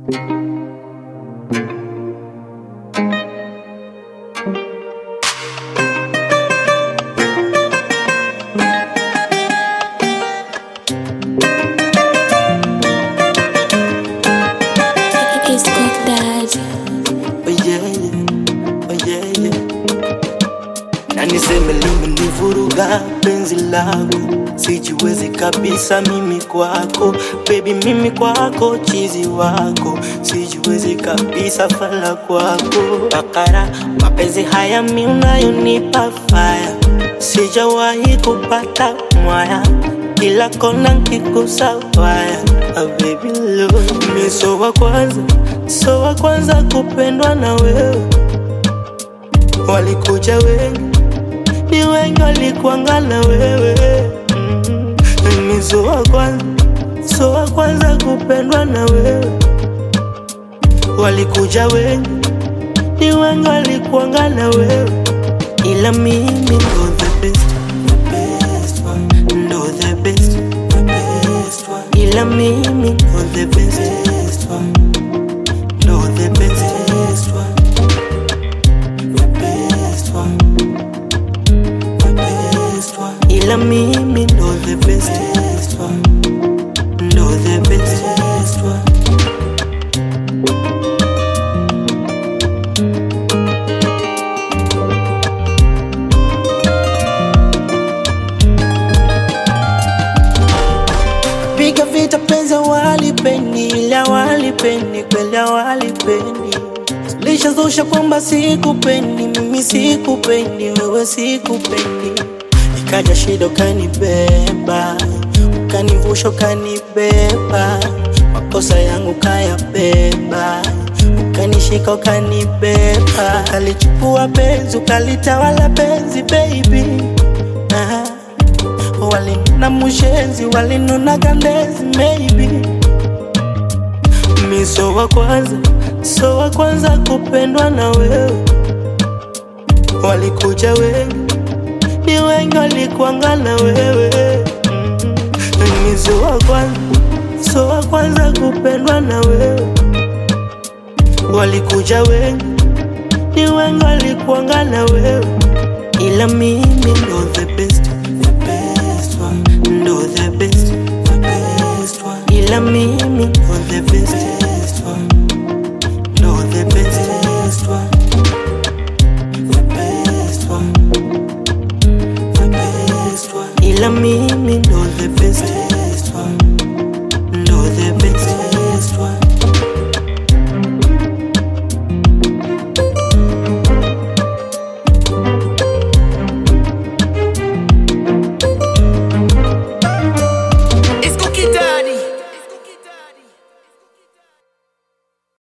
It's Cook Daddy. Oh yeah, yeah. Oh yeah, yeah. Na niseme limenivuruga penzi lako, sijiwezi kabisa mimi kwako, baby mimi kwako, chizi wako, sijiwezi kabisa fala kwako, bakara mapenzi haya mi unayonipa faya, sijawahi kupata mwaya kila kona nkikusa waya ah, baby love mi so wa kwanza so wa kwanza kupendwa na wewe walikuja wengi ni wengi walikuanga na wewe mm. mi so wa kwanza so wa kwanza kupendwa na wewe walikuja wengi ni wengi walikuanga na wewe ila mimi ndo the best, the best one. ndo the best, the best one. ila mimi ndo the best, best one. ndo the best, best one. the best one. the best one. ila mimi ndo the best, best one. ndo the best, best one. Piga vita penzi walipendi, ila walipendi kweli walipendi. Lishazusha kwamba sikupendi, mimi sikupendi, wewe sikupendi. Ikaja shida ukanibeba, ukanivusha ukanibeba, makosa yangu kayabeba, ukanishika ukanibeba, ukalichukua penzi ukalitawala penzi baby ah. Walinuna mushenzi, walinuna kandezi maybe Mi so wa kwanza, so wa kwanza kupendwa na wewe Walikuja wengi, ni wengi walikuanga na wewe mm. Mi so wa kwanza, so wa kwanza kupendwa na wewe Walikuja wengi, ni wengi walikuanga na wewe ila mimi ndo the best, the best one, ndo the best, the best one, ila mimi ndo the best.